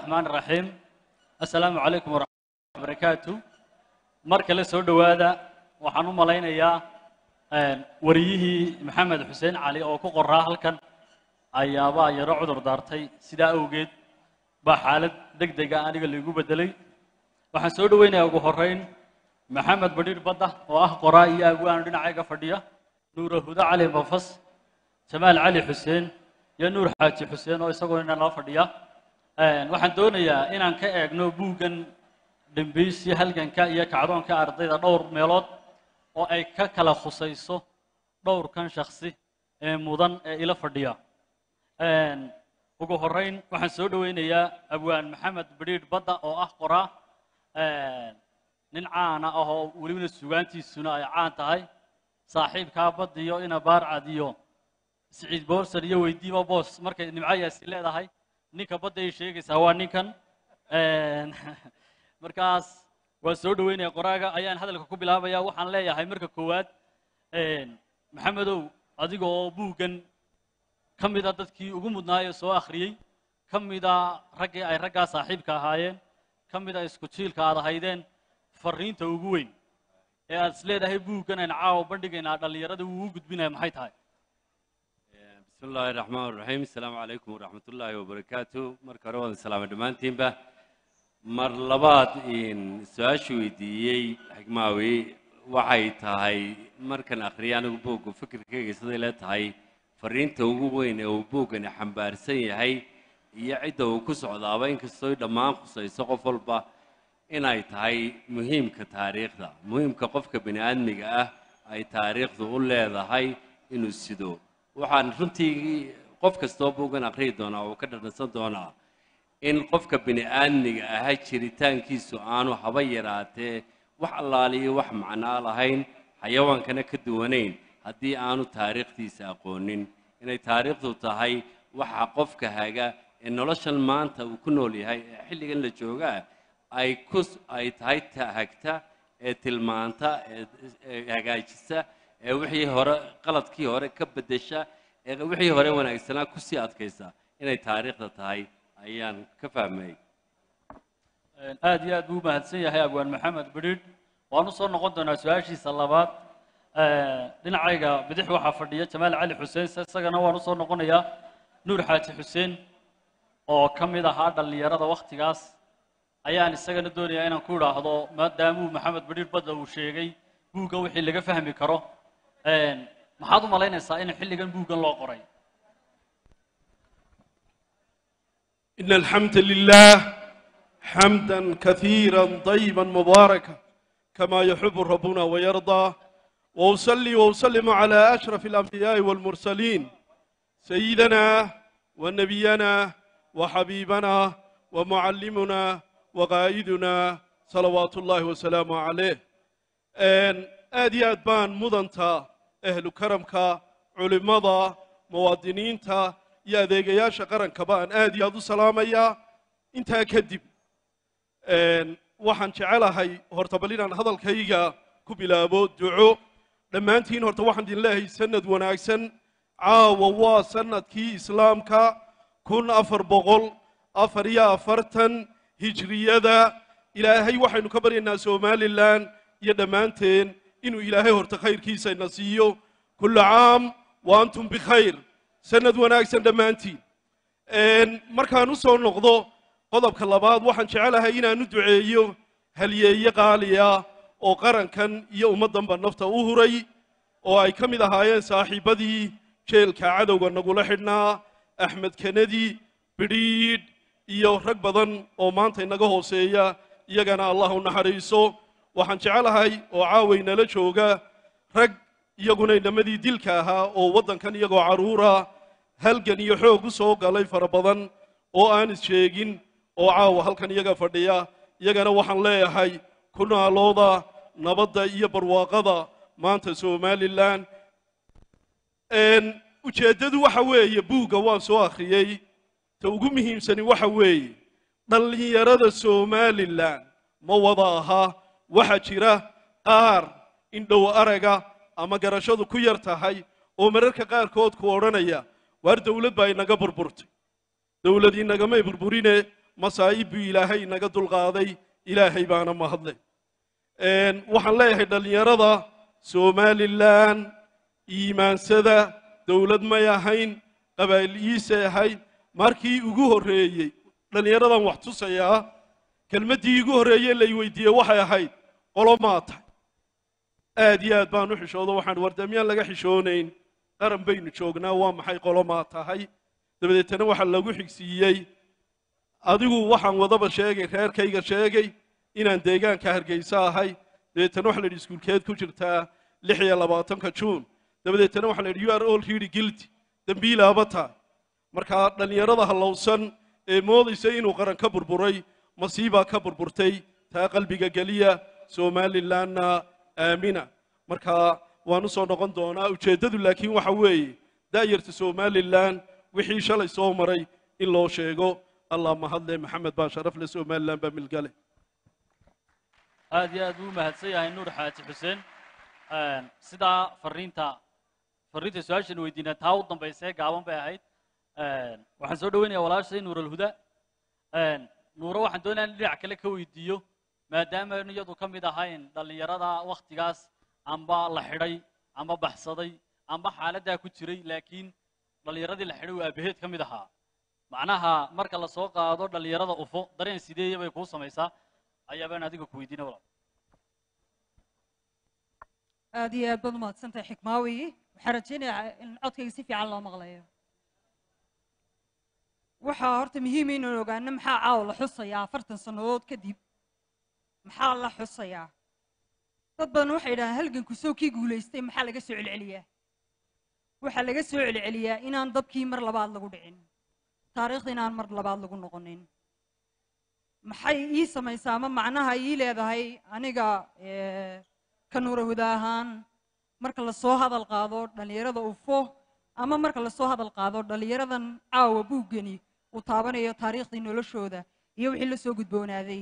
الرحمن الرحيم السلام عليكم ورحمة الله وبركاته mar kale soo dhowaada waxaan u malaynayaa wariyihii maxamed xuseen cali oo ku qoraa halkan ayaabaa yaro cudur daartay sidaa awgeed baa xaalad deg dega aniga laigu bedelay waxaan soo dhoweynayaa ugu horrayn maxamed badhiir badda oo ah qoraa iyo agwaan dhinacayga fadhiya nuura hudo cali bafas jamaal cali xuseen iyo nuur xaaji xuseen oo isagoo ina nala fadhiya waxaan doonayaa inaan ka eegno buuggan dhimbiisii halganka iyo kacdoonka ardayda dhowr meelood oo ay ka kala khusayso dhowrkan shaksi ee mudan ee ila fadhiya ugu horrayn waxaan soo dhoweynayaa abwaan maxamed badhiidh badda oo ah qoraa nin caana ah oo welibana sugaantiisuna ay caan tahay saaxiibkaa baddiyo ina baarcad iyo siciid boorsan iyo weydiima boos markay nimcayaasi leedahay ninka badda ay sheegaysaa waa ninkan markaas waan soo dhoweynaya qoraaga ayaan hadalka ku bilaabaya waxaan leeyahay marka koowaad maxamedow adiga oo buuggan ka mida dadkii ugu mudnaayee soo akhriyey ka mida raggii ay raggaa saaxiibka ahaayeen ka mida isku jiilka aad ahaydeen farriinta ugu weyn ee aad is leedahay buuggan ayna caawa bandhigaynaa dhallinyarada wuu u gudbinaya maxay tahay بسم الله الرحمن الرحيم السلام عليكم ورحمة الله وبركاته مركز رواد السلام دمانتين به mar labaad su-aashu weydiiyey xigmaawi waxay tahay markan akhriya anigu buugga fikirkayga siday le tahay fariinta ugu weyn ee uu buuggani xambaarsan yahay iyo cidda uu ku socdaaba inkastoo dhammaan khusayso qof walba inay tahay muhiimka taariikhda muhiimka qofka bini aadmiga ah ay taariikhdu u leedahay inuu sido waxaan runtii qof kastoo buuggan akhriyi doonaa uu ka dhadhansan doonaa in qofka bini aadmiga ahaa jiritaankiisu aanu haba yaraatee wax allaaliyo wax macnaa lahayn xayawaankana ka duwanayn haddii aanu taariikhdiisa aqoonin inay taariikhdu tahay waxa qofka haga ee noloshan maanta uu ku nool yahay ee xilligan la joogaa ay ku ay tahay tahagta ee tilmaanta ee hagaajisa ee wixii hore qaladkii hore ka beddesha ee wixii hore wanaagsanaa kusii adkaysa inay taariikhda tahay ayaan ka fahmay aad iyo aad buu u mahadsan yahay abwaan maxamed badhiidh waan u soo noqon doonaa su-aashiisa labaad dhinacayga bidix waxaa fadhiya jamaal cali xuseen isagana waan u soo noqonayaa nuur xaaji xuseen oo ka mid ahaa dhallinyarada wakhtigaas ayaan isagana doonayaa inaan ku idhaahdo maadaamuu maxamed badhiidh badda uu sheegay buuggan wixii laga fahmi karo maxaad u malaynaysaa in xilligan buuggan loo qoray إن الحمد لله حمدا كثيرا طيبا مباركا كما يحب ربنا ويرضى وأصلي وأسلم على أشرف الأنبياء والمرسلين سيدنا ونبينا وحبيبنا ومعلمنا وقائدنا صلوات الله وسلامه عليه أن آدي أدبان مدنتا أهل كرمك علماء مواطنين iyo adeegayaasha qarankaba aan aad iyo aad u salaamayaa intaa kadib waxaan jecelahay horta bal inaan hadalkayga ku bilaabo duco dhammaantiin horta waxaan idin leeyahay sanad wanaagsan caawa waa sanadkii islaamka kun afar boqol afar iyo afartan hijriyada ilaahay waxaynu ka baryaynaa somalilan iyo dhammaanteen inuu ilaahay horta khayrkiisa ina siiyo kullu caam wa antum bikhayr sanad wanaagsan dhammaantiin markaan u soo noqdo qodobka labaad waxaan jecelahay inaan u duceeyo halyeeye qaaliya oo qarankan iyo ummaddanba nafta u huray oo ay ka mid ahaayeen saaxiibbadii jeelka cadowga nagula xidhnaa axmed kenedi bidhiidh iyo rag badan oo maanta inaga hooseeya iyagana allah u naxariiso waxaan jecelahay oo caawaynala jooga rag iyaguna inamadii dilka ahaa oo waddankan iyagoo carruura halgan iyo xoog u soo galay fara badan oo aan is-sheegin oo caawa halkan iyaga fadhiya iyagana waxaan leeyahay ku naalooda nabadda iyo barwaaqada maanta somalilan ujeeddadu waxa weeye buugga waan soo akhriyey ta ugu muhiimsani waxa weeye dhallinyarada somalilan ma wada aha waxaa jira qaar indhow araga ama garashadu ku yar tahay oo mararka qaarkood ku odhanaya waar dawlad baa inaga burburtay dawlad inagamay burburine masaa'ib buu ilaahay naga dulqaaday ilaahay baana mahadle Een, waxaan leeyahay dhallinyarada somalilan iimaansada dowlad may ahayn qabaa'iliyiisay ahayd markii ugu horreeyey dhallinyaradan wax tusayaa kelmaddii igu horreeyey lay weydiiyey waxay ahayd qolo maa tahay aad iyo aad baan u xishoodo waxaan wardamyaan laga xishoonayn qaran baynu joognaa waa maxay qolo maa tahay dabadeetana waxaa lagu xigsiiyey adigu waxaan wadaba sheegay reerkayga sheegay inaan deegaanka hargeysa ahay dabeetana waxa la yidhi iskuulkeed ku jirtaa lix iyo labaatanka juun dabadeetana waxa la yidhi you are all really guilty dembiilaaba tahay markaa dhallinyarada hallowsan ee moodaysa inuu qaran ka burburay masiibaa ka burburtay taa qalbiga geliya somalilanna aamina markaa waan u soo noqon doonaa ujeeddadu laakiin waxa weeye da'yarta somalilan wixii shalay soo maray in loo sheego allah mahadle maxamed baa sharaf le somalilan baa milgale aad iyo aad buu u mahadsan yahay nuur xaaji xuseen Een, sidaa fariinta fariinta su-aashan weydiina taa u dambaysee gaaban bay ahayd Een, waxaan soo dhaweynayaa walaashay nuur alhuda Een, nuuro waxaan doonayaa in dhinac kale ka weydiiyo maadaama aynu iyadu ka mid ahayn dhallinyarada wakhtigaas amba la xidhay amba baxsaday amba xaaladdaa ku jiray laakiin dhallinyaradii la xidhay uu aabaheed ka mid ahaa macnaha marka la soo qaado dhallinyarada ufo dareen sideeya bay kuu samaysaa ayaabaan adiga ku weydiina walaal aad iyo aad baad umahadsantahay xikmaawi waxaan rajaynayaa in codkayga si fiican loo maqlayo waxaa horta muhiim inaan ogaano maxaa caawa la xusayaa afartan sannadood kadib maxaa la xusayaa dad badan waxay yidhahaan halganku soo kii guulaystay maxaa laga soo celceliyaa waxaa laga soo celceliyaa inaan dabkii mar labaad lagu dhicin taariikhda inaan mar labaad lagu noqonin maxay ii samaysaa ama macnaha ii leedahay aniga eh, ka nuura huda ahaan marka lasoo hadal qaado dhallinyarada ufo ama marka lasoo hadal qaado dhallinyaradan caawa buuggani uu taabanayo taariikhdii noloshooda iyo wixii la soo gudboonaaday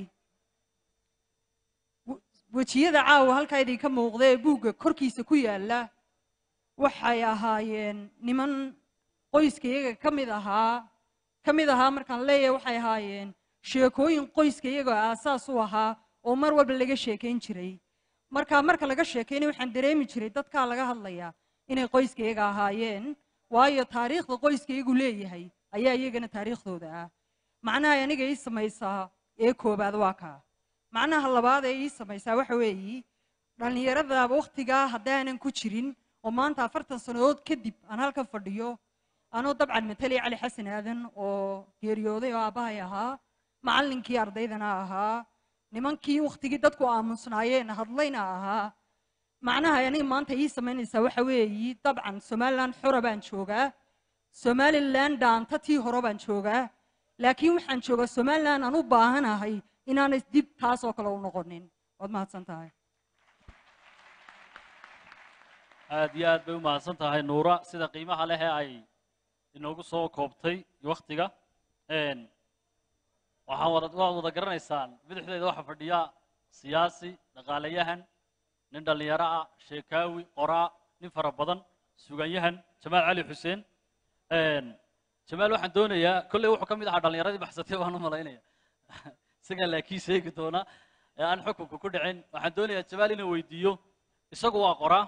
w- wejiyada caawa halkaa idinka muuqda ee buugga korkiisa ku yaalla waxay ahaayeen niman qoyskayaga ka mid ahaa ka mid ahaa markaan leeyahay waxay ahaayeen sheekooyin qoyskayaga aasaas u ahaa oo mar walba laga sheekayn jiray marka marka laga sheekaynay waxaan dareemi jiray dadkaa laga hadlayaa inay qoyskayaga ahaayeen waayo taariikhda qoyskayagu leeyahay ayaa iyagana taariikhdooda ah macnaha aniga ii samaysaa ee koobaad waa kaa macnaha labaad ee ii samaysaa waxa weeyi dhallinyarada wakhtigaa haddaanan ku jirin oo maanta afartan sannadood kadib aan halkan fadhiyo anoo dabcan matalay cali xasan aadan oo geeriyooday oo aabbahay ahaa macallinkii ardaydana ahaa nimankii wakhtigii dadku aamusnaayeen hadlayna ahaa macnaha aniga maanta ii samaynaysaa waxa weeyi dabcan somalilan xora baan joogaa somalilan dhaanta tii hore baan joogaa laakiin waxaan joogaa somalilan aan u baahanahay inaanay dib taas oo kale u noqonin waad mahadsan tahay aad iyo aad bay u mahadsan tahay nuura sida qiimaha leh ee ay inoogu soo koobtay wakhtiga Een, waxaan wada waad wada garanaysaan bidixdeeda waxaa fadhiya siyaasi dhaqaalayahan nin dhallinyaro ah sheekaawi qoraa nin fara badan suganyahan jamaal cali xuseen Een, jamaal waxaan doonayaa kolley wuxuu ka mid ahaa dhallinyaradii baxsatay waan u malaynaya isagaa laakiin sheegi doona ee aan xukunka ku dhicin waxaan doonayaa jamaal inaan weydiiyo isagu waa qoraa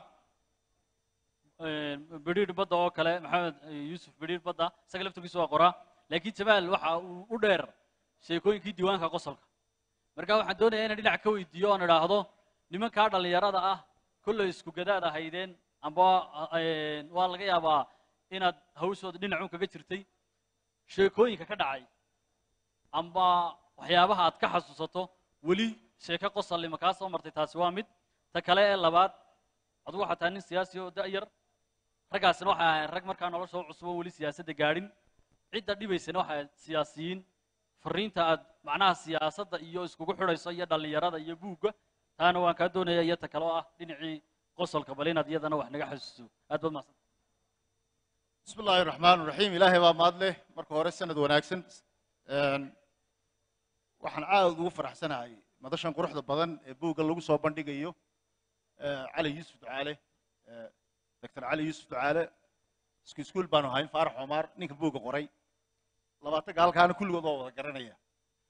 bidhiidh badda oo kale maxamed yuusuf bidhiidh badda isaga laftirkiisu waa qoraa laakiin jamaal waxa uu u dheer sheekooyinkii diiwaanka qosolka marka waxaan doonayaa inaan dhinac ka weydiiyo oon idhaahdo nimankaa dhallinyarada ah kolley isku gadaad ahaydeen amba eh, waa laga yaabaa inaad hawshooda dhinacuun kaga jirtay sheekooyinka ka dhacay amba waxyaabaha aad ka xasuusato weli sheeko qosallima kaa soo martay taasi waa mid ta kale ee labaad adigu waxaa tahay nin siyaasi oo da'yar raggaasina waxay ahayn rag markaa nolosha u cusub oo weli siyaasadda gaadhin cidda dhibaysana waxay ahayd siyaasiyiin fariinta aad macnaha siyaasadda iyo iskugu xidhayso iyo dhallinyarada iyo buugga taana waan kaa doonaya iyo ta kale oo ah dhinacii qosolka bal inaad iyadana wax naga xasuuso aad baad mahadsan بسم الله الرحمن الرحيم إلهي baa mahad leh marka hore sanad wanaagsan Een, waxaan aad ugu faraxsanahay madashan quruxda badan ee buugga lagu soo bandhigayo ee, cali yuusuf ducaale ee, dr cali yuusuf ducaale isku iskuul baanu ahayn faarax cumar ninka buugga qoray labaatanka halkaana kulligood waa wada garanaya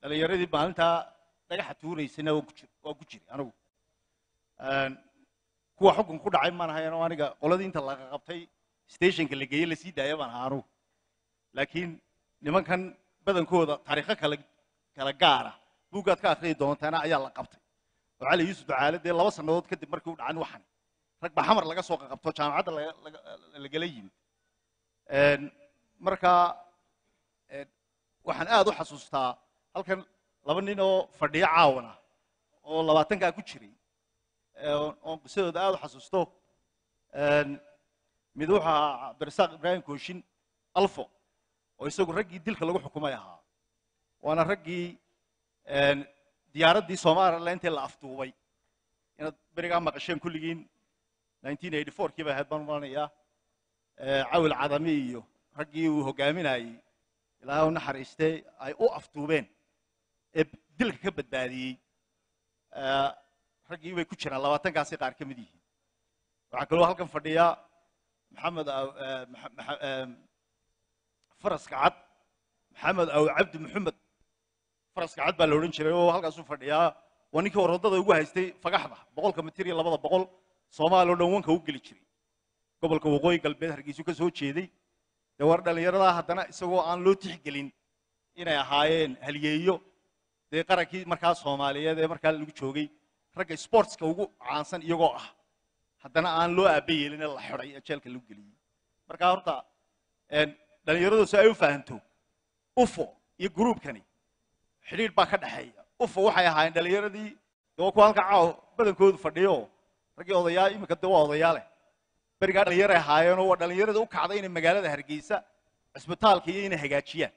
dhalinyaradii maalintaa dhagaxa tuuraysana waa ku jir waa ku jiray anigu Een, kuwa xukun ku dhacay maan ahayn oo aniga qoladii inta laga qabtay stationka la geeyey lasii daaya baan ahaa anugu laakiin nimankan badankooda taariikho kala kala gaara buuggaad ka akhriyi doontaana ayaa la qabtay oo cali yuusuf ducaale dee laba sannadood kadib markii u dhacan waxan rag baa xamar laga soo qabto jaamacadda laga- laga- lagala yimid Een, marka een, waxaan aad u xasuustaa halkan laba nin oo fadhiyo caawana oo labaatankaa ku jiray ee, oon- oon qisadooda aad u xasuusto Een, mid wuxuu ahaa cabdirasaaq ibraahim kooshin alfo oo isagu raggii dilka lagu xukumay ahaa waana raggii een, diyaaraddii somaliland intii la afduubay inaad berigaa maqasheen kulligiin 1984 kii bay ahayd baan u malanayaa ee, cawil cadami iyo raggii uu hogaaminayey ilaahay u naxariistay ay u afduubeen ee dilka ka badbaadiyey ee, raggii bay ku jiraan labaatankaasi qaar ka mid yihiin waxaa kaloo halkan fadhiya maxamed aw- ee, Maxa- Maxa- ee, faraska cad maxamed aw cabdi maxamed faraska cad baa la odhan jiray oo halkaasuu fadhiyaa waa ninkii orodada ugu haystay fagaxda boqolka mitir iyo labada boqol soomaali oo dhan wanka u geli jiray gobolka waqooyi galbeed hargeysu ka soo jeeday dee war dhallinyaradaa haddana isagoo aan loo tixgelin inay ahaayeen halyeeyo dee qarankii markaa soomaaliyeed ee markaa lagu joogay ragga sportska ugu caansan iyagoo ah haddana aan loo aaba yeelin ee la xidhay ee jeelka lagu geliyey marka horta een, dhallinyaradu si ay u fahanto ufo iyo gruubkani xidhiidh baa ka dhexeeya ufo waxay ahaayeen dhallinyaradii dee waa kuwa halka caaw badankoodu fadhiyo raggii odayaa iminka dee waa odayaale berigaa dhallinyaray ahaayeenoo waa dhallinyarada u kacday inay magaalada hargeysa cisbitaalka iyo inay hagaajiyaan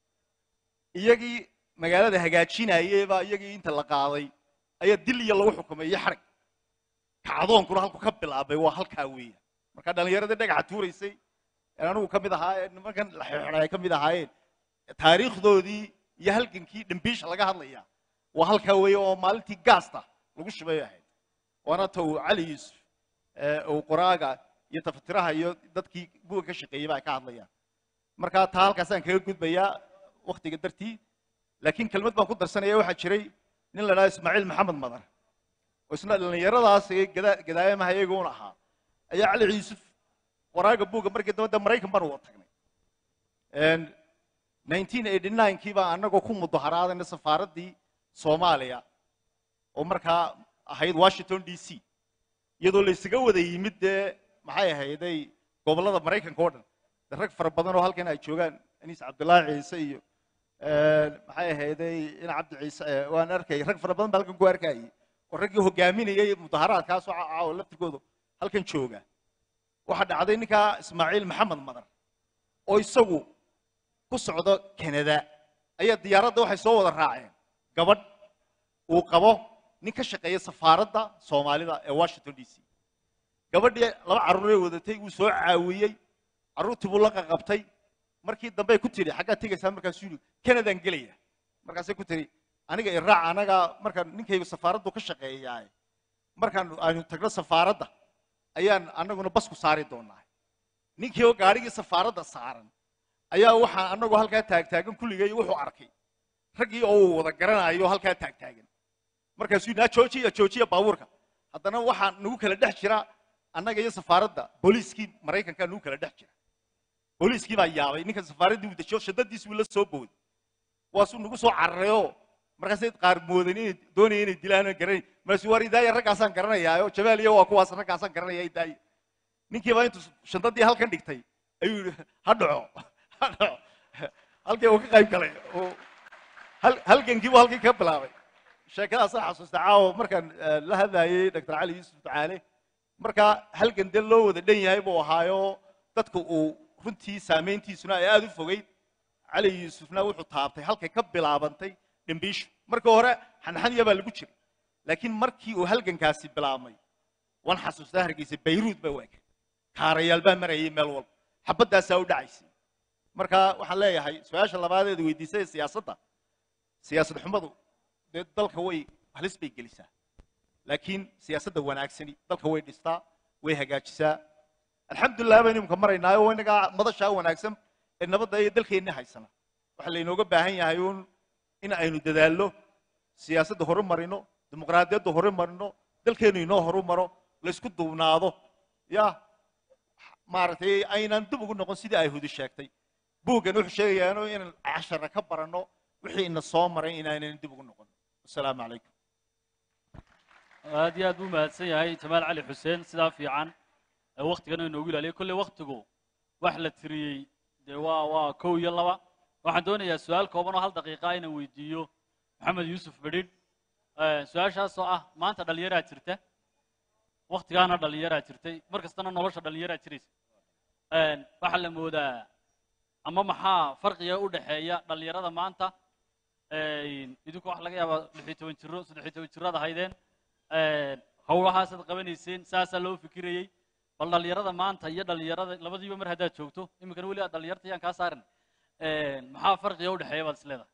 iyagii magaalada hagaajinayey baa iyagii inta la qaaday ayaa dil iyo lagu xukumay iyo xarig kacdoonkuna halku ka bilaabay waa halkaa weeya marka dhallinyaradii dhagaxa tuuraysay ee anigu ka mid ahaa ee nimankan la xidhay ay ka mid ahaayeen taariikhdoodii iyo halgankii dhimbiisha laga hadlaya waa halkaa weeye oo maalintii gaasta lagu shubay ahayd waana ta uu cali yuusuf ee uu qoraaga iyo tafatiraha iyo dadkii buga ka shaqeeyey ba ay ka hadlayaan marka taa halkaasaan kaga gudbayaa waktiga dartii laakiin kelmad baan ku darsanaya waxaa jiray nin la dhaha ismaaciil maxamed madar oo isna dhallinyaradaas ee gada- gadaayamaha iyaguuna ahaa ayaa cali yuusuf qoraaga buugga markii dambe dee maraykan baan wada tagnay Een, 1989 kii baa annagoo ku mudaharaadayna safaaraddii soomaaliya oo markaa ahayd washington d c iyadoo la isaga wada yimid dee maxay ahayday gobollada maraykanka oo dhan dee rag fara badan oo halkan ay joogaan aniis cabdullaahi ciise iyo een, maxay ahayday in cabdi ciise ee, waan arkay rag fara badan baa halkan ku arkayay oo raggii hogaaminayay mudaharaadkaas oo caawa laftirkooda halkan jooga waxaa dhacday ninkaa ismaaciil maxamed madar oo isagu ku socdo canada ayaa diyaaradda waxay soo wada raaceen gabadh uu qabo nin ka shaqeeya safaaradda soomaalida ee washington d c gabadhii laba carruuray wadatay wuu soo caawiyey carruurtii buu la qaqabtay markii dambey ku tidhi xaggaad tegaysaa markaasuu yidhi canadaan gelaya markaasay ku tidhi aniga iraac anaga markaan ninkaygu safaaraddu ka shaqeeyaay markaan aynu tagno safaaradda ayaan annaguna bas ku saari doonaa ninkii oo gaadhigii safaaradda saaran ayaa waxaa annagu halkaa taagtaagan kulligay wuxuu arkay raggii oo uu wada garanayo halkaa taagtaagan markaasuu yidhi "Naa joojiya joojiya baabuurka haddana waxaa nagu kala dhex jira annaga iyo safaaradda booliiskii maraykanka nagu kala dhex jira booliiskii baa yaabay ninka safaaraddii uu dejiyo shadadiis wuu la soo booday waasuu nagu soo cararayoo markaasay qaar moodan inay doonaya inay dilaan oo garanay markaasuu war idaaya raggaasaan garanayaayo jabaal iyo waa kuwaas raggaasaan garanaya idaaya ninkii baa intuu shandadii halkan dhigtay ayuu yidhi ha dhaco ha dhaco halkii uu ka qayb galay oo hal- halgankii buu halkii ka bilaabay sheekadaasaan xasuusta caawa markaan eh, la hadlayay dr cali yuusuf ducaale marka halgan dee loo wada dhan yahay buu ahaayo dadka uu runtii saamayntiisuna ay aada u fogeyd cali yuusufna wuxuu taabtay halkay ka bilaabantay dhimbiishu markii hore xanxaniya baa lagu jiray laakiin markii uu halgankaasi bilaabmay waan xasuustaa hargeysa bayruud baa waagay kaarayaal baa marayay meel walba xabaddaasaa u dhacaysay marka waxaan leeyahay su-aasha labaadeed weydiisay siyaasadda siyaasad xumadu dee dalka way halis bay gelisaa laakiin siyaasadda wanaagsani dalka way dhistaa way hagaajisaa alxamdulilah baynu imika maraynaayo oo inagaa madashaa wanaagsan ee nabadda iyo dalkeenni haysana waxaa laynooga baahan yahay uun in aynu dadaallo siyaasadda horu marino dimuqraadiyadda horu marino dalkeenu inoo horu maro laysku duubnaado ya maaragtay aynan dib ugu noqon sidii ay hudi sheegtay buuggan wuxuu sheegayaano inaan cashara ka baranno wixii ina soo maray inaynan dib ugu noqon asalaamu calaykum aad iyo aad buu mahadsan yahay jamaal cali xuseen sidaa fiican ee waktigana inoogu ilaaliyay kolley waktigu wax la tiriyey dee waa waa kow iyo laba waxaan doonayaa su-aal kooban oo hal daqiiqa inaan weydiiyo maxamed yuusuf bedhidh su-aashaas oo ah maanta dhallinyaraa jirta waktigaana dhallinyaraa jirtay mar kastana nolosha dhallinyaraa jiraysa waxaa la moodaa ama maxaa farqiga u dhexeeya dhallinyarada maanta idinku waxa laga yaabaa lixiyo toban jiro saddexiyo toban jiroad ahaydeen howlahaasaad qabanayseen saasaa loo fikirayey bal dhallinyarada maanta iyo dhallinyarada labadiiba mar haddaad joogto iminkana weli aad dhallinyarta yaan kaa saarin maxaa farqiga u dhexeeya baad is leedahay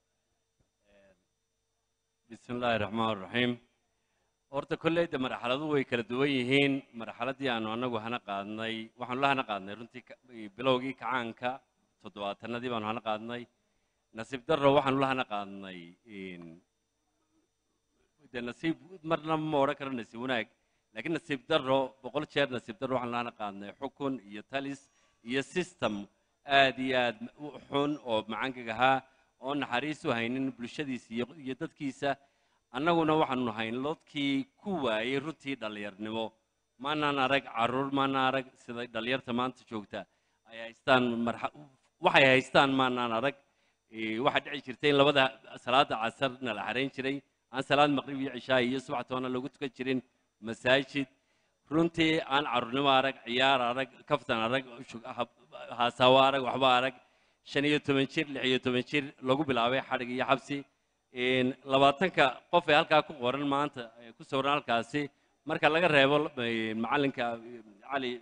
bismi illaahi raxmaan raxiim horta kolleyda marxaladuhu way kala duwan yihiin marxaladdii aanu annagu hana qaadnay waxaanu la hana qaadnay runtii ka- bilowgii kacaanka toddobaatanadii baanu hana qaadnay nasiib darro waxaanu la hana qaadnay dee nasiib marna ma odhan karo nasiib wanaag laakiin nasiib darro boqol jeer nasiib darro waxaanu la hana qaadnay xukun iyo talis iyo system aad iyo aad u xun oo macangag ahaa oo naxariis u haynin bulshadiisa iyo iyo dadkiisa annaguna waxaanu nahay lodkii ku waayey runtii dhallinyarnimo maanaan arag carruur maanaan arag sida dhallinyarta maanta joogta ay haystaan marxa- waxay haystaan maanaan arag Eh, waxaa dhici jirtay in labada salaada casarna la xarayn jiray aan salaad maqrib iyo cishaa iyo subax toona lagu tukan jirin masaajid runtii aan carruurnimo arag ciyaar arag kaftan arag shug- hab- haasawo arag waxba arag shan iyo toban jir lix iyo toban jir lagu bilaabay xadhig iyo xabsi Een, labaatanka qof ee halkaa ku qoran maanta ee ku sawiran halkaasi marka laga reebo eh, macallinka eh, cali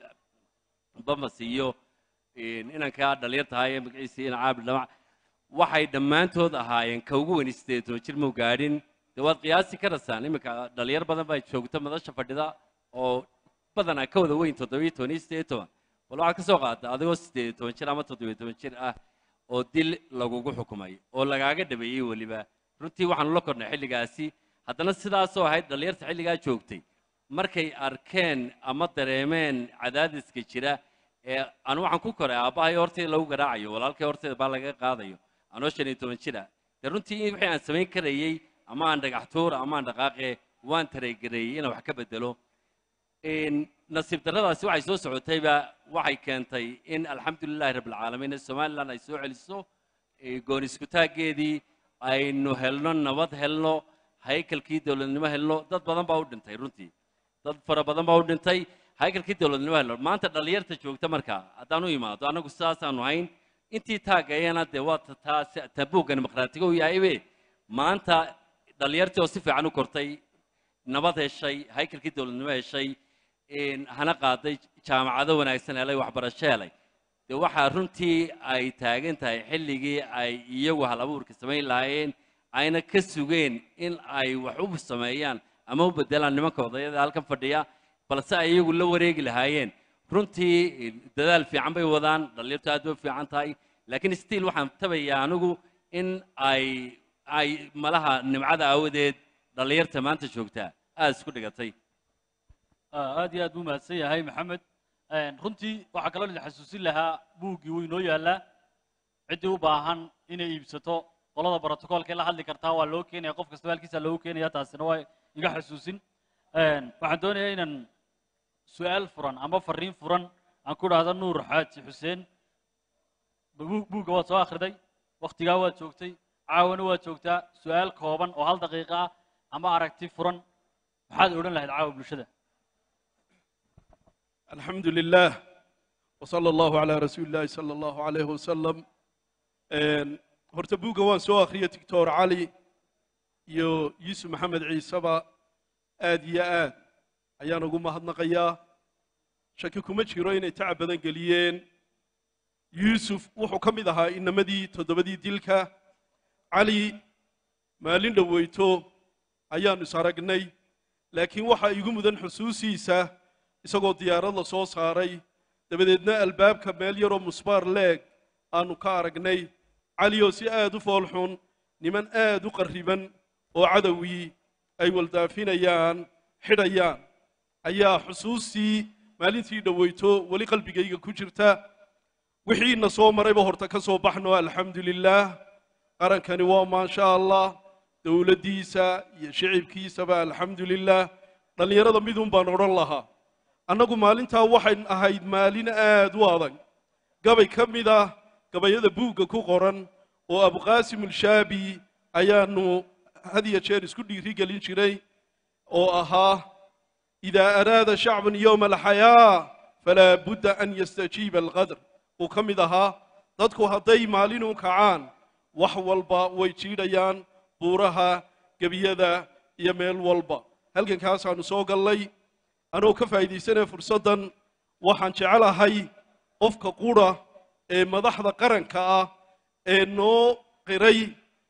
bamas iyo een, inankaa dhalinyartahay ee magaciisa ina caabi dhamac waxay dhammaantood ahaayeen ka ugu weyn siddeed toban jir muu gaadhin dee waad qiyaasi karasaan iminka dhalinyar badan baa joogta madasha fadhida oo badanaa ka wada weyn toddobiyo toban iyo siddeed toban bal waxaad ka soo qaadata adigoo siddeed toban jir ama toddobiyo toban jir ah oo dil lagugu xukumay oo lagaaga dhabeeyey weliba runtii waxaanu la kornay xilligaasi haddana sidaasoo ahayd dhallinyarta xilligaa joogtay markay arkeen ama dareemeen cadaadiska jira ee anu waxaan ku koray aabbahay horteeda lagu garaacayo walaalkay horteeda baa laga qaadayo anoo shan iyo toban jira dee runtii wixii aan samayn karayey ama aan dhagax tuur ama aan dhaqaaqe waan tareegareeyey inaan wax ka bedelo Een, nasiib darradaasi waxay soo socotayba waxay keentay in alxamdulilahi rabbilcaalamiin ee somalilan ay soo celiso ee goon iskutaaggeedii aynu helno nabad helno haykalkii dowladnimo helno dad badan baa u dhintay runtii dad fara badan baa u dhintay haykalkii dowladnimo helno maanta dhallinyarta joogta marka haddaan u imaado annagu sidaasaanu hayn intii taagayana dee waa ta- taa si- tabuugga dimuqraatiga u yahaybe maanta dhallinyartii oo si fiican u kortay nabad heshay haykalkii dowladnimo heshay een, hana qaaday jaamacado wanaagsan helay waxbarasho helay dee waxaa runtii ay taagan tahay xilligii ay iyagu hal abuurka samayn lahaayeen ayna ka sugeen in ay wax u sameeyaan ama u bedelaan nimanka odayada halkan fadhiya balse ay iyagu la wareegi lahaayeen runtii eh, dadaal fiican bay wadaan dhallinyartu aad bay u fiican tahay laakiin stiil waxaan tabayaa anigu in ay ay malaha nimcada aawadeed dhallinyarta maanta joogtaa aada isku dhigatay Ah, aad iyo aad buu mahadsan yahay maxamed Een, runtii waxaa kaloo idin xasuusin lahaa buuggii wuu inoo yaallaa ciddii u baahan inay iibsato qolada brotocoolka la hadli kartaa waa loo keenaya qof kastaba halkiisa loogu keenaya taasina waa iga xasuusin Een, waxaan doonayaa inaan su-aal furan ama fariin furan aan ku dhahdo nuur xaaji xuseen bu- buugga waad soo akhriday wakhtigaa waad joogtay caawana waad joogtaa su-aal kooban oo hal daqiiqa ah ama aragti furan maxaad odhan lahayd caawa bulshada الحمد لله وصلى الله على رسول الله صلى الله عليه وسلم Een, horta buugga waan soo akhriyay doctor cali iyo yuusuf maxamed ciiseba aad iyo aad ayaan ugu mahadnaqayaa shaki kuma jiro inay tacab badan geliyeen yuusuf wuxuu ka mid ahaa inamadii toddobadii dilka cali maalin dhoweyto ayaannu is aragnay laakiin waxaa igu mudan xusuusiisa isagoo diyaarad la soo saaray dabadeedna albaabka meel yaroo musbaar leeg aanu ka aragnay cali oo si aad u foolxun niman aad u qarriban oo cadowgii ay waldaafinayaan xidhayaan ayaa xusuustii maalintii dhoweyto weli qalbigayga ku jirta wixiina soo marayba horta ka soo baxno alxamdu lilaah qarankani waa maasha allah dowladdiisa iyo shicibkiisaba alxamdu lilaah dhallinyarada midun baan odhan lahaa annagu maalintaa waxay ahayd maalin aad u adag gabay ka mid ah gabayada buugga ku qoran oo abuqaasim ulshaabi ayaanu had iyo jeer isku dhiiri gelin jiray oo ahaa idaa araada shacbun yowma alxayaa falaa budda an yastajiiba alqadr uu ka mid ahaa dadku hadday maalinu kacaan wax walba way jiidhayaan buuraha gebiyada iyo meel walba halkankaasaanu soo gallay anoo ka faa'iidaysanaya fursaddan waxaan jecelahay qofka qudha ee madaxda qaranka ah ee noo qiray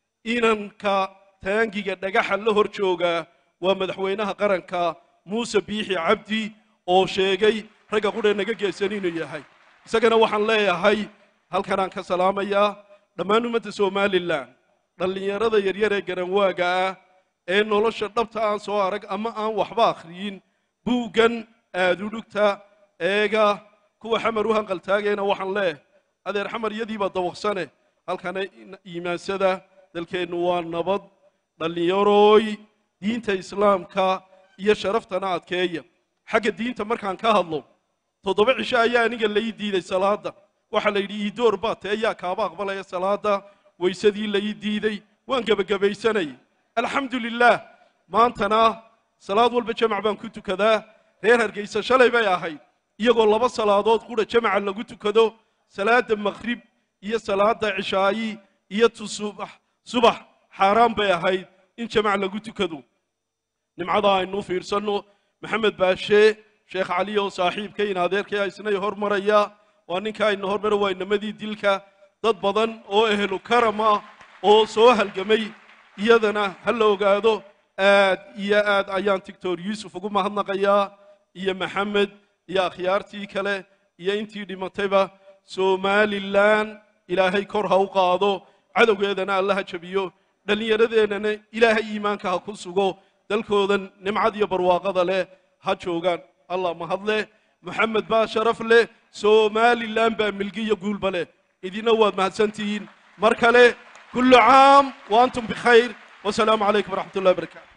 inanka taangiga dhagaxa la hor jooga waa madaxweynaha qaranka muuse biixi cabdi oo sheegay ragga qudha naga geesan inuu yahay isagana waxaan leeyahay halkanaan ka salaamayaa dhammaan ummadda somalilan dhallinyarada yaryar ee garanwaaga ah ee nolosha dhabta aan soo arag ama aan waxba akhriyin buuggan aadudhugta eega kuwa xamar u hanqaltaagayna waxaan leeyahay adeer xamar iyadiibaa dawaqsane halkana iimaansada dalkeennu waa nabad dhallinyarooy diinta islaamka iyo sharaftana adkeeya xagga diinta markaan ka hadlo toddoba cisho ayaa aniga lai diiday salaadda waxaa la yidhi iidoor baa tee ayaa kaaba aqbalaya salaadda waysadii lai diiday waan gebagabaysanayay alxamdu lilaah maantana salaad walba jamac baan ku tukadaa reer hargaysa shalay bay ahayd iyagoo laba salaadood qudha jamaca lagu tukado salaadda maqhrib iyo salaadda cishaayi iyo tu subax subax xaaraan bay ahayd in jamac lagu tukado nimcada aynu fiirsanno maxamed baashe sheekh cali oo saaxiibkayn adeerkay isnay hormaraya waa ninka ayna hormara waa inamadii dilka dad badan oo ehlu karam ah oo soo halgamay iyadana ha la ogaado aad iyo aad ayaan tictor yuusuf ugu mahadnaqayaa iyo maxamed iyo akhyaartii kale iyo intii dhimatayba somalilan ilaahay kor ha u qaado cadowgeedana alla ha jabiyo dhallinyaradeennana ilaahay iimaanka ha ku sugo dalkoodan nimcad iyo barwaaqada leh ha joogaan allah mahadleh moxamed baa sharaf leh somalilan baa milgi iyo guulba leh idina waad mahadsantihiin mar kale kullu caam wa antum bikhayr wasalaamu calaykum waraxmat ullahi barakaatu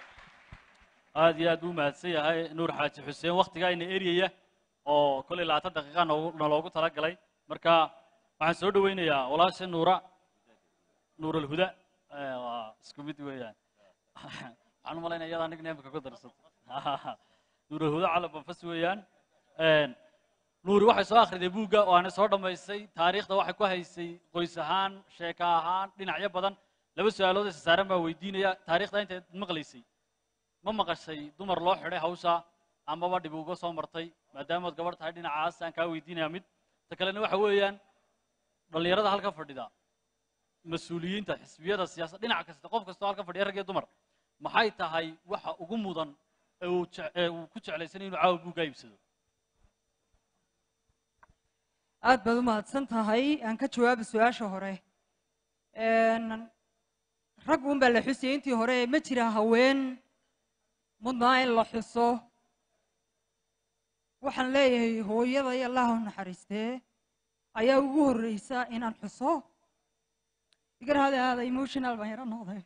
aad iyo aad buu mahadsan yahay nuur xaaji xuseen wakhtigaa ina eryaya oo kollay labaatan daqiiqa noogu- naloogu talagalay marka waxaan soo dhowaynayaa walaasha nuura nuur alhuda Eh, waa isku mid weeyaan waxaan u malaynaya iyada nig neemka ku darsato nuur alhuda cala banfas weeyaan nuuri waxay soo akhriday buugga oo aanay soo dhammaystay taariikhda waxay ku haysay qoys ahaan sheeka ahaan dhinacyo badan laba su-aalood isa saaran baa weydiinaya taariikhda intayd maqlaysay ma maqashay dumar loo xidhay hawsha amaba dhib uga soo martay maadaamaad gabadh tahay dhinacaas aan kaa weydiinaya mid ta kalena waxa weeyaan dhallinyarada halka fadhida mas-uuliyiinta xisbiyada siyaasadda dhinac kasta qof kastoo halka fadhiya rag iyo dumar maxay tahay waxa ugu mudan ee uu jec- ee uu ku jeclaysanay inuu caawa buugga iibsado aad baad u mahadsan tahay aan ka jawaaba su-aasha hore Een, rag uun baa la xusayay intii hore ma jira haween mudnaa in la xuso waxaan leeyahay hooyada iyo allah u naxariistee ayaa ugu horreysa inaan xuso igar hada aada emotional baan yaro noqday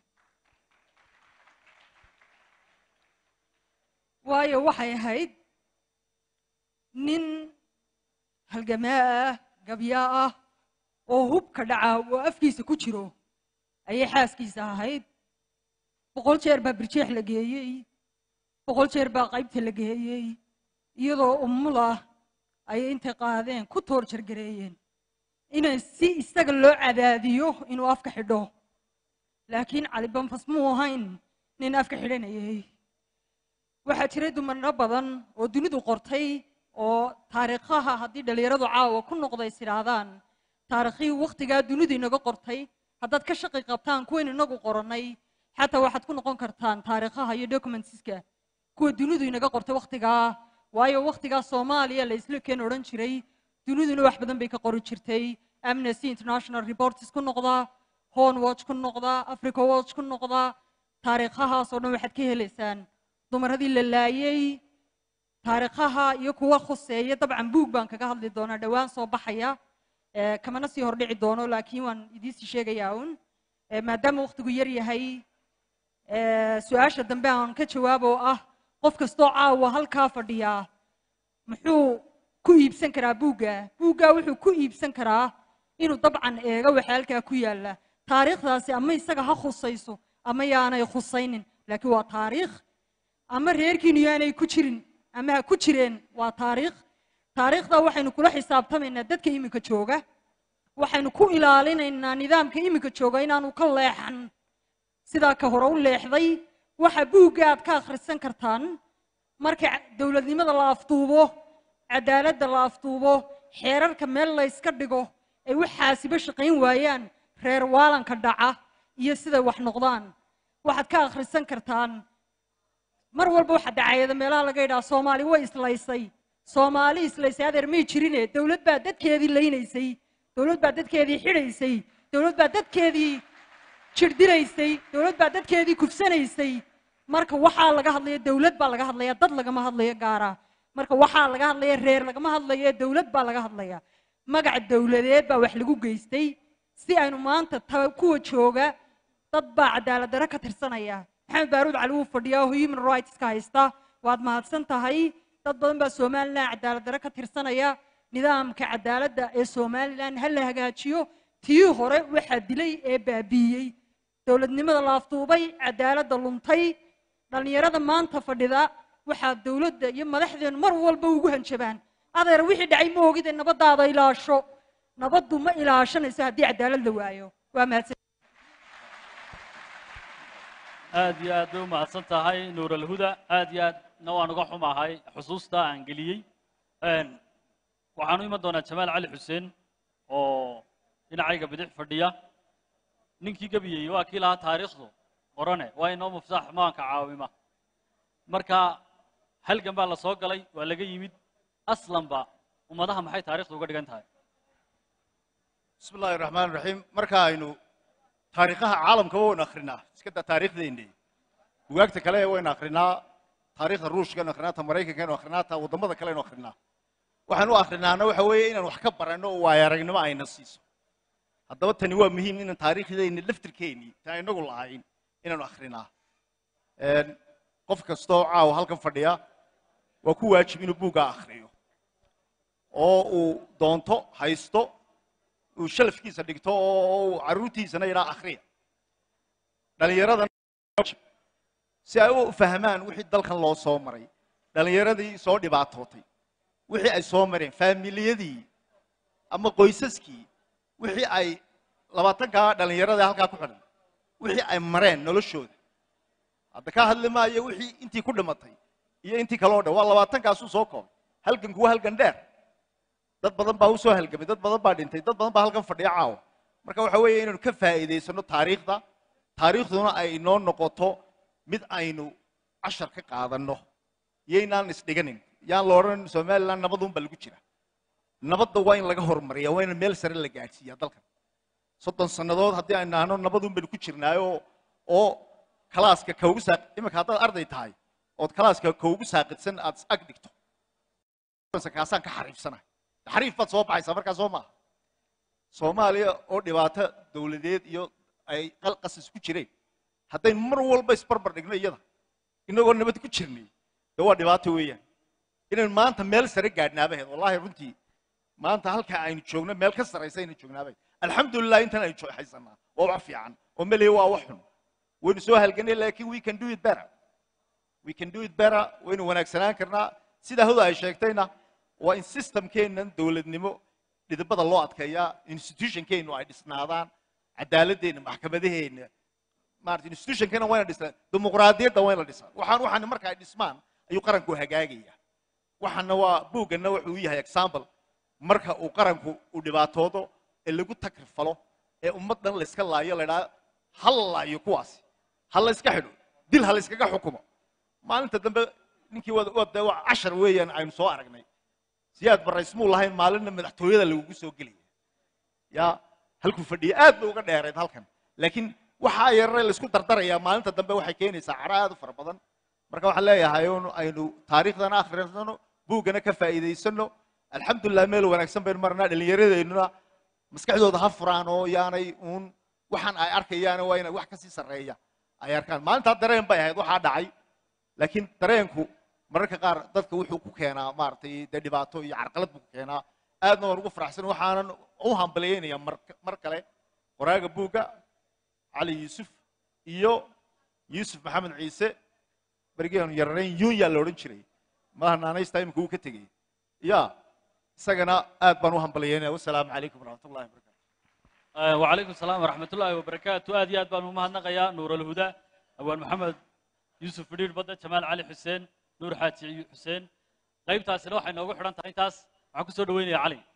waayo waxay ahayd nin halgamaa ah gabyaa ah oo hubka dhaca oo afkiisa ku jiro ayay xaaskiisa ahayd boqol jeer baa birjeex la geeyey boqol jeer baa qaybta la geeyey iyadoo umulah ayay intay qaadeen ku toor jargareeyeen inay si isaga loo cadaadiyo inuu afka xidho laakiin cali banfas muu ahayn nin afka xidhanayay waxaa jiray dumarno badan oo dunidu qortay oo taariikhaha haddii dhallinyaradu caawa ku noqday is idhaahdaan taariikhihii wakhtigaa dunidu inaga qortay haddaad ka shaqi qabtaan kuwayn inagu qorannay xataa waxaad ku noqon kartaan taariikhaha iyo documentska kuwa dunidu inaga qortay wakhtigaa waayo wakhtigaa soomaaliya la isla keen odhan jiray duniduna wax badan bay ka qori jirtay amnesty international reports ku noqda horn watch ku noqdaa africa watch ku noqdaa taariikhahaasoo dhan waxaad ka helaysaan dumaradii la laayey taariikhaha iyo kuwa khuseeya dabcan buug baan kaga hadli doonaa dhowaan soo baxaya Eh, kamana sii hordhici doono laakiin waan idiinsii sheegayaa un Eh, maadaama wakhtigu yar yahay eh, su-aasha dambe aan ka jawaab oo ah qof kastoo caawa halkaa fadhiyaa muxuu ku iibsan karaa buugga buugga wuxuu ku iibsan karaa inuu dabcan eego waxa halkaa ku yaalla taariikhdaasi ama isaga ha khusayso ama yaanay khusaynin laakiin waa taariikh ama reerkiinu yaanay ku jirin ama ha ku jireen waa taariikh taariikhda waxaynu kula xisaabtamaynaa dadka iminka jooga waxaynu ku ilaalinaynaa nidaamka iminka jooga inaanu ka leexan sidaa ka hore u leexday waxa buugga aad ka akhrisan kartaan marka dowladnimada la afduubo cadaaladda la afduubo xeerarka meel la yska dhigo ay waxaasiba shaqayn waayaan reer waalanka dhaca iyo siday wax noqdaan waxaad ka akhrisan kartaan mar walba waxa dacayada meelaha laga yidhaha soomaali way islaysay soomaali islaysay adeer may jirine dowlad baa dadkeedii laynaysay dowlad baa dadkeedii xidhaysay dowlad baa dadkeedii jirdiraysay dowlad baa dadkeedii kufsanaysay marka waxaa laga hadlaya dowlad baa laga hadlaya dad lagama hadlayo gaara marka waxaa laga hadlaya reer lagama hadlayo dowlad baa laga hadlaya magac dowladeed baa wax lagu geystay si aynu maanta ta- kuwa jooga dad baa cadaalad darro ka tirsanaya maxamed baaruud cali wuu fadhiyaa oo human rightska haysta waad mahadsan tahay dad badan baa somalilan cadaalad darro ka tirsanaya nidaamka cadaaladda ee somalilan ha la hagaajiyo tii hore waxaa dilay ee baabiiyey dowladnimada la afduubay cadaaladda luntay dhallinyarada maanta fadhida waxaa dowladda iyo madaxdeenu mar walba ugu hanjabaan adeer wixii dhacay ma ogide nabadaada ilaasho nabaddu ma ilaashanayso haddii cadaalad la waayo waa mahadsan aad iyo aad bay u mahadsan tahay nuur alhuda aad iyo aadna waan uga xumahay xusuusta aan geliyey Een, waxaan u iman doonaa jamaal cali xuseen oo dhinacayga bidix fadhiya ninkii gebiyey waa kii lahaa taariikhdu qorane waa inoo mufsaax maanka caawima marka halgan baa la soo galay waa laga yimid aslanba ummadaha maxay taariikhdu uga dhigan tahay bismi illaahi raxmaan raxiim marka aynu taariikhaha caalamkaba waynu akhrinaa iska daa taariikhdeenni bugaagta kale waynu akhrinaa taariikhda ruushkaynu akhrinaa ta maraykankaynu akhrinaa ta waddamada kaleynu akhrinaa waxaan u akhrinaana waxa weeye inaan wax ka baranno oo waayo aragnimo ayna siiso haddaba tani waa muhiim inaan taariikhdeenni laftirkeennii taan inagu lahayn inaanu akhrinaa Een, qof kastoo caawa halkan fadhiya waa ku waajib inuu buuggaa akhriyo oo uu doonto haysto uu shalafkiisa dhigto oo uu carruurtiisana yidhaa akhriya dhallinyaradan si ay u fahmaan wixii dalkan loo soo maray dhallinyaradii soo dhibaatootay wixii ay soo mareen faamiliyadii ama qoysaskii wixii ay labaatankaa dhallinyarada halkaa ku xidhan wixii ay mareen noloshooda hadda ka hadli maayo wixii intii ku dhimatay iyo intii kaloo dhan waa labaatankaasuu soo koobay halganku waa halgan dheer dad badan baa u soo halgamay dad badan baa dhintay dad badan baa halkan fadhiya caawa marka waxa weeye inaynu ka faa'iidaysano taariikhda taariikhduna ay inoo noqoto mid aynu cashar ka qaadanno yaynaan isdhiganin yaan la odhan somaliland nabadun baa lagu jira nabadda waa in laga horumariya waa in meel sare la gaadhsiiya dalkan soddon sannadood haddii aynu nahno nabadun baynu ku jirnaayo oo kalaaska kaugu saaq iminka haddaad arday tahay ood kalaaska kaugu saaqidsan aad is ag dhigto kaasaan ka xariifsanahay xariif baad soo baxaysaa markaa soo maaha soomaaliya oo dhibaato dowladeed iyo ay qalqasas ku jireen haddaynu mar walba isbarbar dhigno iyada inagoo nabad ku jirnay de waa dhibaato weeyaan inaynu maanta meel sare gaadhnaabaheed wallaahi runtii maanta halka aynu joogno meel ka saraysa aynu joognaabaheed alxamdulilah intan aynu haysanaa waa wax fiican oo meliya waa wax xun waynu soo halganay laakiin we can do it better we can do it better waynu wanaagsanaan karnaa sidaa hoda ay sheegtayna waa in systemkeennan dowladnimo dhidibada loo adkeeyaa institutionkeennu ay dhisnaadaan cadaaladeenna maxkamadaheenna maarata institutionkeena wayna dhisnaa dimuqraadiyadda wayna dhisaa waxaan waxaan marka ay dhismaan ayuu qaranku hagaagaya waxaana waa buugganna wuxuu u yahay example marka uu qaranku uu dhibaatoodo ee lagu takrifalo ee ummaddan layska laayo la idhaha ha la laayo kuwaasi ha la iska xidho dil ha la iskaga xukumo maalinta dambe ninkii wada wada waa cashar weeyaan aynu soo aragnay siyaad baraysmuu lahayn maalinna madaxtooyada lagugu soo gelaya yaa halkuu fadhiya aad bay uga dheerayd halkan laakiin waxaa yarare laisku dardarayaa maalinta dambe waxay keenaysaa cadho aad u fara badan marka waxaan leeyahay un aynu taariikhdana akhrinsano buuggana ka faa'iidaysano alxamdulilah meel wanaagsan baynu marnaa dhallinyaradeennuna maskaxdooda ha furaan oo yaanay uun waxaan ay arkayaan waa inay wax kasii sarreeya ay arkaan maalintaa dareen bay ahayd waxaa dhacay laakiin dareenku mararka qaar dadka wuxuu ku keenaa maaragtay dee dhibaato iyo carqalad buu ku keenaa aadna waan ugu faraxsan waxaanan u hambalyaynaya mar mar kale qoraaga buugga cali yuusuf iyo yuusuf maxamed ciise berigeenu yararayn yunya la odhan jiray madaha naanaysta imika uu ka tegey ya isagana aad baan u hambalyaynaya wasalaamu calaykum waraxmat ullahi wabarakatu وعليكم السلام ورحمة الله وبركاته آدي آد بانو مهنا قيا نور الهدى أول محمد يوسف فريد بدر جمال علي حسين نور حاتي حسين قيب تاس لوحة نوغو حران تاس معكو سودوين يا علي